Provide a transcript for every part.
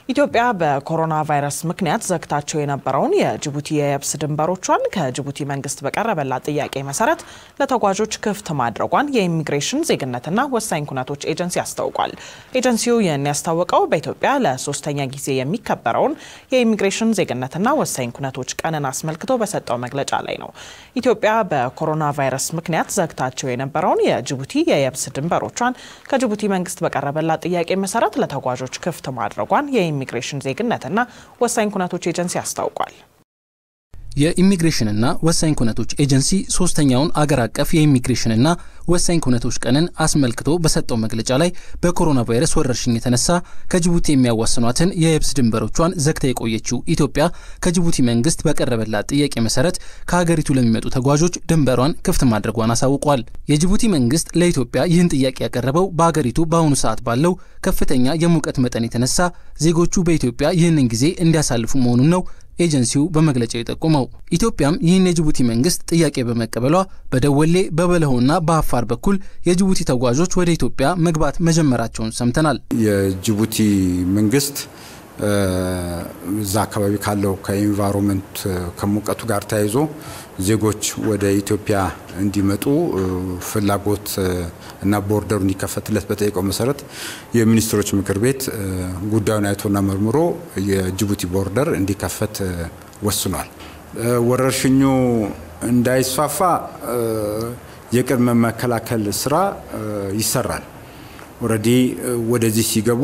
ኢትዮጵያ በኮሮና ቫይረስ ምክንያት ዘግታቸው የነበረውን የጅቡቲ የየብስ ድንበሮቿን ከጅቡቲ መንግስት በቀረበላት ጥያቄ መሰረት ለተጓዦች ክፍት ማድረጓን የኢሚግሬሽን ዜግነትና ወሳኝ ኩነቶች ኤጀንሲ አስታውቋል። ኤጀንሲው ይህን ያስታወቀው በኢትዮጵያ ለሶስተኛ ጊዜ የሚከበረውን የኢሚግሬሽን ዜግነትና ወሳኝ ኩነቶች ቀንን አስመልክቶ በሰጠው መግለጫ ላይ ነው። ኢትዮጵያ በኮሮና ቫይረስ ምክንያት ዘግታቸው የነበረውን የጅቡቲ የየብስ ድንበሮቿን ከጅቡቲ መንግስት በቀረበላት ጥያቄ መሰረት ለተጓዦች ክፍት ማድረጓን የኢሚግሬሽን ዜግነትና ወሳኝ ኩነቶች ኤጀንሲ አስታውቋል። የኢሚግሬሽንና ወሳኝ ኩነቶች ኤጀንሲ ሶስተኛውን አገር አቀፍ የኢሚግሬሽንና ወሳኝ ኩነቶች ቀንን አስመልክቶ በሰጠው መግለጫ ላይ በኮሮና ቫይረስ ወረርሽኝ የተነሳ ከጅቡቲ የሚያዋስኗትን የየብስ ድንበሮቿን ዘግታ የቆየችው ኢትዮጵያ ከጅቡቲ መንግስት በቀረበላት ጥያቄ መሰረት ከሀገሪቱ ለሚመጡ ተጓዦች ድንበሯን ክፍት ማድረጓን አሳውቋል። የጅቡቲ መንግስት ለኢትዮጵያ ይህን ጥያቄ ያቀረበው በሀገሪቱ በአሁኑ ሰዓት ባለው ከፍተኛ የሙቀት መጠን የተነሳ ዜጎቹ በኢትዮጵያ ይህንን ጊዜ እንዲያሳልፉ መሆኑን ነው ኤጀንሲው በመግለጫው የጠቆመው። ኢትዮጵያም ይህን የጅቡቲ መንግስት ጥያቄ በመቀበሏ በደወሌ በበለሆና በአፋር በኩል የጅቡቲ ተጓዦች ወደ ኢትዮጵያ መግባት መጀመራቸውን ሰምተናል። የጅቡቲ መንግስት እዛ አካባቢ ካለው ከኢንቫይሮንመንት ከሙቀቱ ጋር ተያይዞ ዜጎች ወደ ኢትዮጵያ እንዲመጡ ፍላጎት እና ቦርደሩ እንዲከፈትለት በጠየቀው መሰረት የሚኒስትሮች ምክር ቤት ጉዳዩን አይቶና መርምሮ የጅቡቲ ቦርደር እንዲከፈት ወስኗል። ወረርሽኙ እንዳይስፋፋ የቅድመ መከላከል ስራ ይሰራል። ኦልሬዲ ወደዚህ ሲገቡ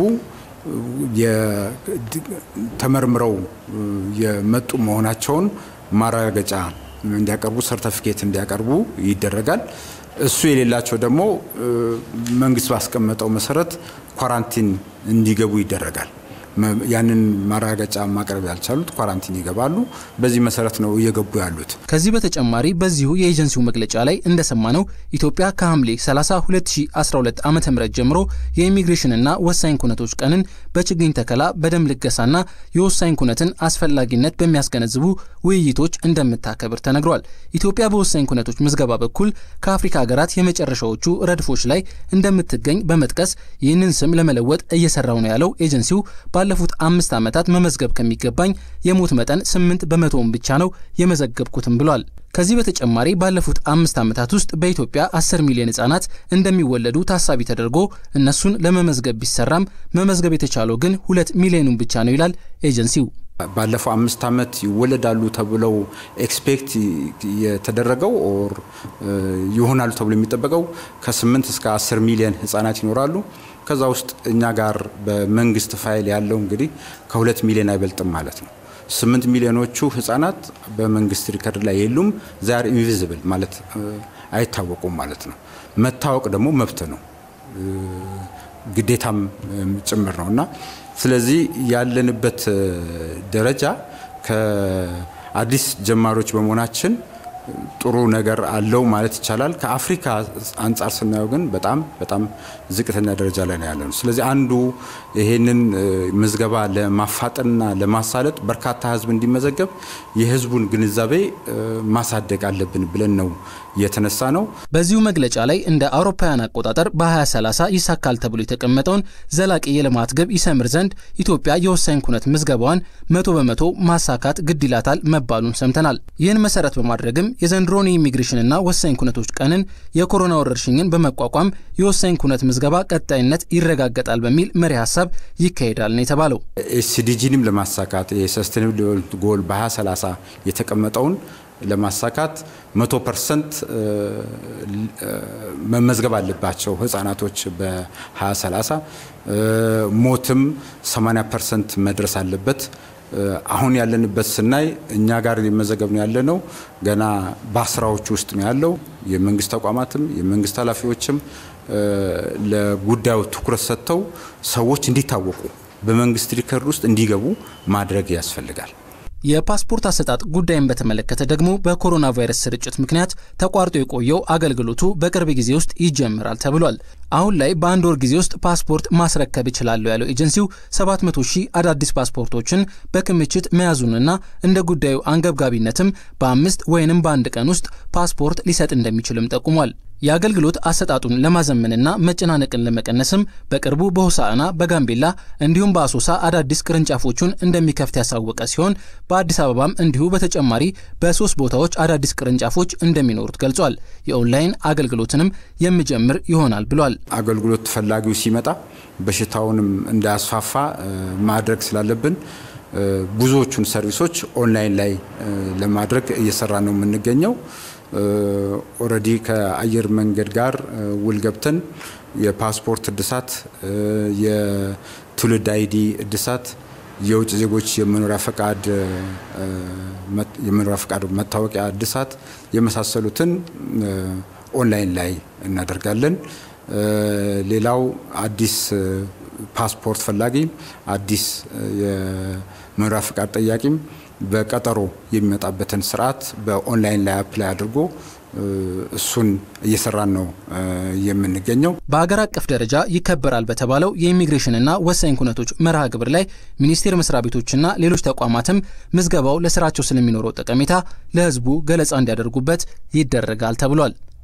ተመርምረው የመጡ መሆናቸውን ማረጋገጫ እንዲያቀርቡ ሰርተፊኬት እንዲያቀርቡ ይደረጋል። እሱ የሌላቸው ደግሞ መንግስት ባስቀመጠው መሰረት ኳራንቲን እንዲገቡ ይደረጋል። ያንን ማረጋገጫ ማቅረብ ያልቻሉት ኳራንቲን ይገባሉ። በዚህ መሰረት ነው እየገቡ ያሉት። ከዚህ በተጨማሪ በዚሁ የኤጀንሲው መግለጫ ላይ እንደሰማነው ኢትዮጵያ ከሐምሌ 30 2012 ዓ ም ጀምሮ የኢሚግሬሽንና ወሳኝ ኩነቶች ቀንን በችግኝ ተከላ፣ በደም ልገሳና የወሳኝ ኩነትን አስፈላጊነት በሚያስገነዝቡ ውይይቶች እንደምታከብር ተነግሯል። ኢትዮጵያ በወሳኝ ኩነቶች ምዝገባ በኩል ከአፍሪካ ሀገራት የመጨረሻዎቹ ረድፎች ላይ እንደምትገኝ በመጥቀስ ይህንን ስም ለመለወጥ እየሰራው ነው ያለው ኤጀንሲው ባለፉት አምስት ዓመታት መመዝገብ ከሚገባኝ የሞት መጠን ስምንት በመቶውን ብቻ ነው የመዘገብኩትም ብሏል። ከዚህ በተጨማሪ ባለፉት አምስት ዓመታት ውስጥ በኢትዮጵያ 10 ሚሊዮን ህጻናት እንደሚወለዱ ታሳቢ ተደርጎ እነሱን ለመመዝገብ ቢሰራም መመዝገብ የተቻለው ግን ሁለት ሚሊዮኑን ብቻ ነው ይላል ኤጀንሲው። ባለፈው አምስት ዓመት ይወለዳሉ ተብለው ኤክስፔክት የተደረገው ኦር ይሆናሉ ተብሎ የሚጠበቀው ከ8 እስከ 10 ሚሊዮን ህጻናት ይኖራሉ። ከዛ ውስጥ እኛ ጋር በመንግስት ፋይል ያለው እንግዲህ ከሁለት ሚሊዮን አይበልጥም ማለት ነው። ስምንት ሚሊዮኖቹ ህጻናት በመንግስት ሪከርድ ላይ የሉም። ዛር ኢንቪዚብል ማለት አይታወቁም ማለት ነው። መታወቅ ደግሞ መብት ነው ግዴታም ጭምር ነው እና ስለዚህ ያለንበት ደረጃ ከአዲስ ጀማሪዎች በመሆናችን ጥሩ ነገር አለው ማለት ይቻላል። ከአፍሪካ አንጻር ስናየው ግን በጣም በጣም ዝቅተኛ ደረጃ ላይ ነው ያለነው። ስለዚህ አንዱ ይሄንን ምዝገባ ለማፋጠንና ለማሳለጥ በርካታ ህዝብ እንዲመዘገብ የህዝቡን ግንዛቤ ማሳደግ አለብን ብለን ነው የተነሳ ነው። በዚሁ መግለጫ ላይ እንደ አውሮፓውያን አቆጣጠር በ2030 ይሳካል ተብሎ የተቀመጠውን ዘላቂ የልማት ግብ ይሰምር ዘንድ ኢትዮጵያ የወሳኝ ኩነት ምዝገባዋን መቶ በመቶ ማሳካት ግድ ይላታል መባሉን ሰምተናል። ይህን መሰረት በማድረግም የዘንድሮን የኢሚግሬሽንና ወሳኝ ኩነቶች ቀንን የኮሮና ወረርሽኝን በመቋቋም የወሳኝ ኩነት ምዝገባ ቀጣይነት ይረጋገጣል በሚል መሪ ሀሳብ ይካሄዳል ነው የተባለው። ኤስዲጂንም ለማሳካት የሰስቴናብል ዴቨሎፕመንት ጎል በ2030 የተቀመጠውን ለማሳካት መቶ ፐርሰንት መመዝገብ አለባቸው ህጻናቶች በ2030 ሞትም 80 ፐርሰንት መድረስ አለበት። አሁን ያለንበት ስናይ እኛ ጋር የመዘገብ ነው ያለ ነው ገና በአስራዎቹ ውስጥ ነው ያለው። የመንግስት ተቋማትም የመንግስት ኃላፊዎችም ለጉዳዩ ትኩረት ሰጥተው ሰዎች እንዲታወቁ በመንግስት ሪከርድ ውስጥ እንዲገቡ ማድረግ ያስፈልጋል። የፓስፖርት አሰጣጥ ጉዳይን በተመለከተ ደግሞ በኮሮና ቫይረስ ስርጭት ምክንያት ተቋርጦ የቆየው አገልግሎቱ በቅርብ ጊዜ ውስጥ ይጀምራል ተብሏል። አሁን ላይ በአንድ ወር ጊዜ ውስጥ ፓስፖርት ማስረከብ እችላለሁ ያለው ኤጀንሲው 700 ሺህ አዳዲስ ፓስፖርቶችን በክምችት መያዙንና እንደ ጉዳዩ አንገብጋቢነትም በአምስት ወይንም በአንድ ቀን ውስጥ ፓስፖርት ሊሰጥ እንደሚችልም ጠቁሟል። የአገልግሎት አሰጣጡን ለማዘመንና መጨናነቅን ለመቀነስም በቅርቡ በሆሳዕና በጋምቤላ እንዲሁም በአሶሳ አዳዲስ ቅርንጫፎቹን እንደሚከፍት ያሳወቀ ሲሆን በአዲስ አበባም እንዲሁ በተጨማሪ በሶስት ቦታዎች አዳዲስ ቅርንጫፎች እንደሚኖሩት ገልጿል። የኦንላይን አገልግሎትንም የሚጀምር ይሆናል ብሏል። አገልግሎት ፈላጊው ሲመጣ በሽታውንም እንዳያስፋፋ ማድረግ ስላለብን ብዙዎቹን ሰርቪሶች ኦንላይን ላይ ለማድረግ እየሰራ ነው የምንገኘው። ኦልሬዲ ከአየር መንገድ ጋር ውል ገብተን የፓስፖርት እድሳት፣ የትውልድ አይዲ እድሳት፣ የውጭ ዜጎች የመኖሪያ ፈቃድ የመኖሪያ ፈቃድ መታወቂያ እድሳት የመሳሰሉትን ኦንላይን ላይ እናደርጋለን። ሌላው አዲስ ፓስፖርት ፈላጊም አዲስ የመኖሪያ ፈቃድ ጠያቂም በቀጠሮ የሚመጣበትን ስርዓት በኦንላይን ላይ አፕላይ አድርጎ እሱን እየሰራን ነው የምንገኘው። በሀገር አቀፍ ደረጃ ይከበራል በተባለው የኢሚግሬሽንና ወሳኝ ኩነቶች መርሃ ግብር ላይ ሚኒስቴር መስሪያ ቤቶችና ሌሎች ተቋማትም ምዝገባው ለስራቸው ስለሚኖረው ጠቀሜታ ለሕዝቡ ገለጻ እንዲያደርጉበት ይደረጋል ተብሏል።